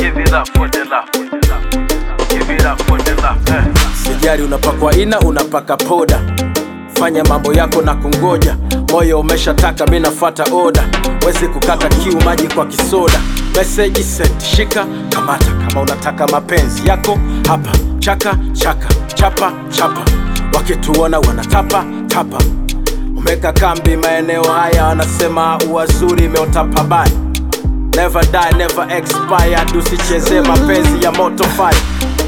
give it up for the love. Give it up for the love. Eh. Sijari unapakwa ina, unapaka poda, fanya mambo yako na kungoja. Moyo umeshataka, mi nafuata oda, wezi kukata kiu, maji kwa kisoda. Message sent, shika kamata, kama unataka mapenzi yako hapa. Chaka chaka, chapa chapa, wakituona wanatapa tapa. Umeka kambi maeneo haya, wanasema uwazuri imeota pabaya. Never die, never expired, usicheze mapenzi ya moto fire.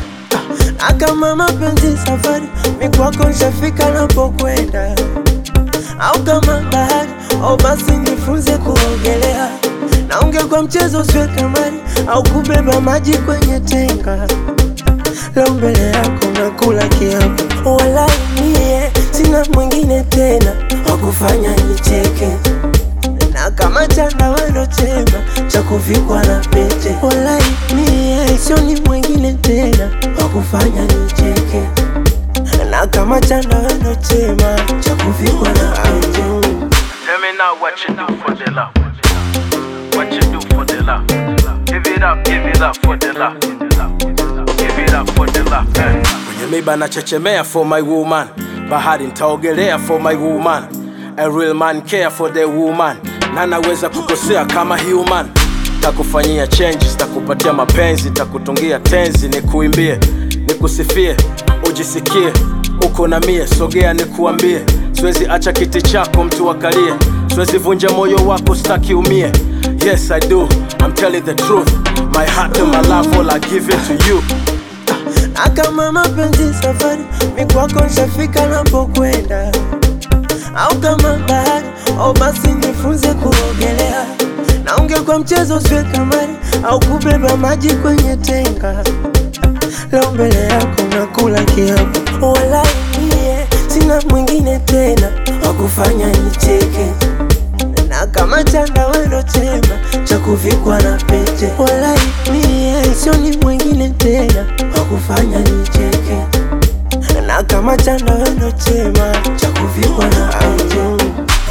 Akama mapenzi safari, mi kwako nshafika napokwenda, au kama bahari, au basi nifunze kuogelea, na ungekuwa mchezo usiwe kamari, au kubeba maji kwenye tenga. Leo mbele yako nakula kiapo, wala mie sina mwingine tena wa kufanya nicheke na kama chanda wendo chema cha kuvikwa na pete, walai mie sioni mwingine tena wa kufanya nicheke, na kama chanda wendo chema cha kuvikwa na pete. Tell me now what you do for the love. What you do for the love. Give it up, give it up for the love. Give it up for the love. Eh. kwenye miba nachechemea for my woman bahari ntaogelea for my woman a real man care for the woman na naweza kukosea kama human takufanyia changes takupatia mapenzi takutungia tenzi nikuimbie nikusifie ujisikie uko na mie sogea nikuambie siwezi acha kiti chako mtu akalie siwezi vunja moyo wako staki umie yes i do i'm telling the truth my heart and my love all i give it to you na kama mapenzi safari, mi kwako nshafika napokwenda, au kama bahari, au basi nifunze kuogelea, na ungekuwa mchezo usiwe kamari, au kubeba maji kwenye tenga. Leo mbele yako nakula kiapo, wala mie sina mwingine tena wa kufanya nicheke na kama chanda wendo chema cha kuvikwa na pete, walai mie sioni mwingine tena wa kufanya nicheke, na kama chanda wendo chema cha kuvikwa na pete.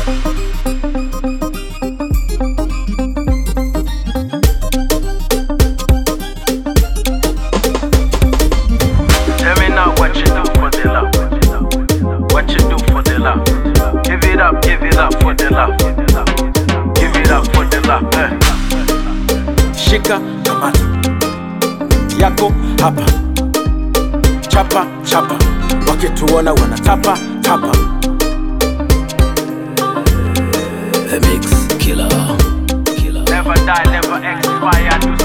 Tell me now what you do for the love. What you do for the love. Give it up, give it up for the love. Give it up for the love. Eh. shika kamata yako hapa chapa chapa wakituona wanatapa tapa Never die, never expire. Do